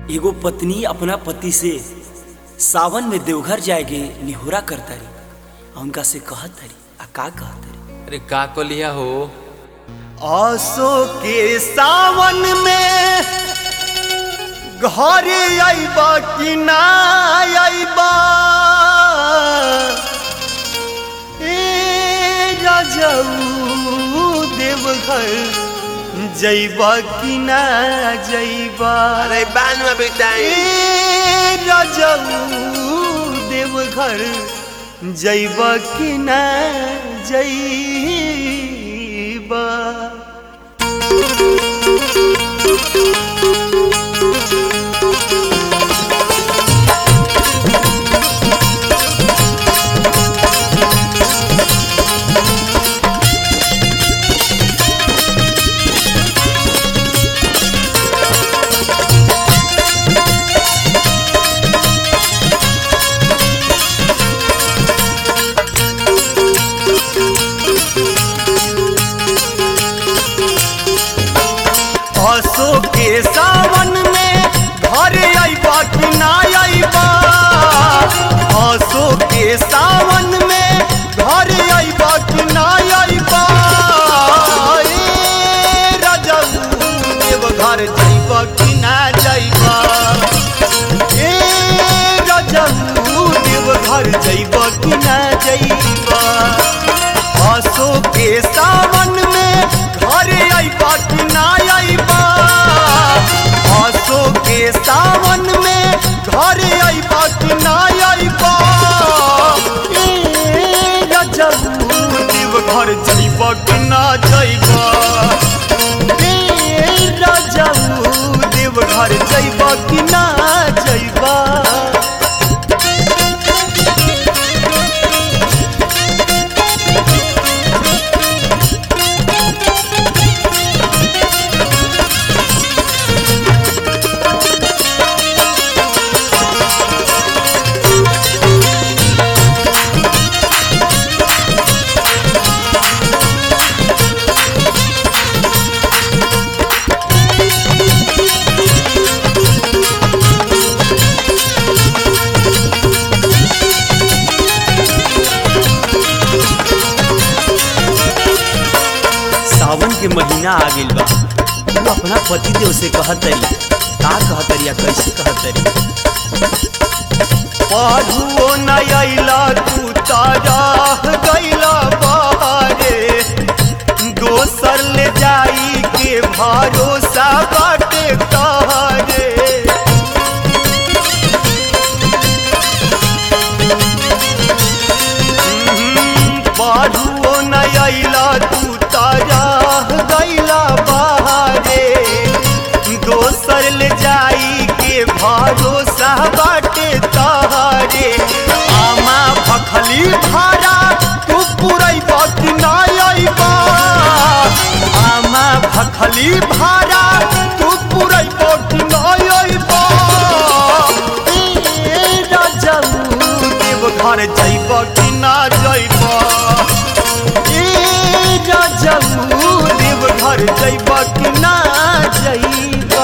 एगो पत्नी अपना पति से सावन में देवघर जाएगे निहोरा करतारी आ उनका से कहत तारी आ का कहत तारी अरे का कलिया हो आसो के सावन में घरे आइबा कि ना आइबा ए राजाऊ देवघर जइबा कि ना जइबा अरे बान में बेटाई ए राजाऊ देवघर जइबा कि ना जइबा आसो के सावन में घर आइबा कि ना आइबा आसो के सावन में घर आइबा कि ना आइबा ए राजाऊ देवघर जाइबा कि ना जाइबा ए राजाऊ देवघर जाइबा कि ना जाइबा आसो के सावन में घर आइबा कि ना आइबा आसो के सावन में घर आइबा कि ना आइबा ए राजाऊ देवघर जाइबा कि ना जाइबा ए राजाऊ देवघर जाइबा कि ना जाइबा सावन के महीना आ गइल बा तू अपना पति देव से कहत तारी का कहत तारी आ कैसे कहत तारी पाढ़ुओ न अइला तू तारा गइला बारे दोसर ले जाई के भरोसा बाटे तारे पाढ़ुओ न अइला तू तारा गइला बारे दोसर ले जाई के भरोसा बाटे तारे आमा भखली भारा तू पुरई बाकी ना आइबा आमा भखली भारा तू पुरई बाकी ना आइबा ए राजाऊ देवघर जाइबा कि ना जाइबा ए राजाऊ देवघर जाइबा कि ना जाइबा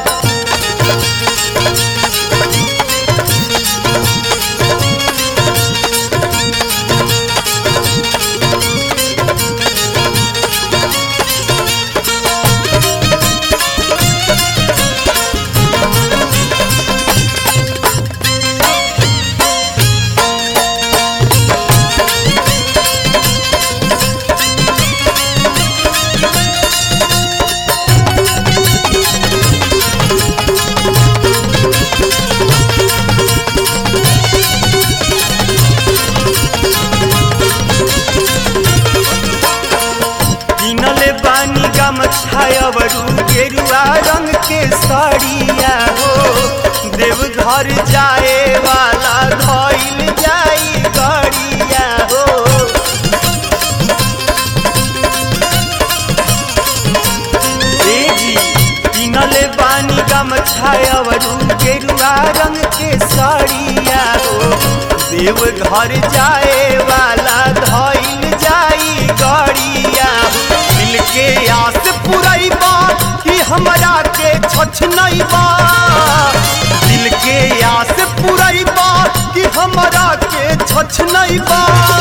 किनले बानी गमछायवरू गेरुआ रंग के साड़िया हो देवघर जाए वाला धइल जाई गाड़िया हो ए जी किनले बानी गमछायवरू गेरुआ रंग के साड़िया हो देवघर जाए वाला धइल जाई गाड़िया दिल के आस पुरैबा कि हमरा के छछ नहीं बा छ नहीं बा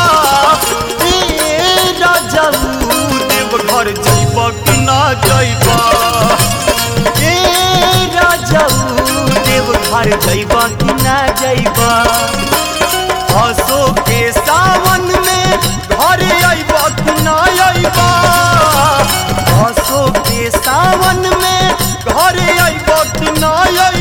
ए राजाऊ देव घर जइब कि ना जइब ए राजाऊ देव घर जइब कि ना जइब हसो के सावन में घर अइब कि ना अइब हसो के सावन में घर अइब कि ना अइब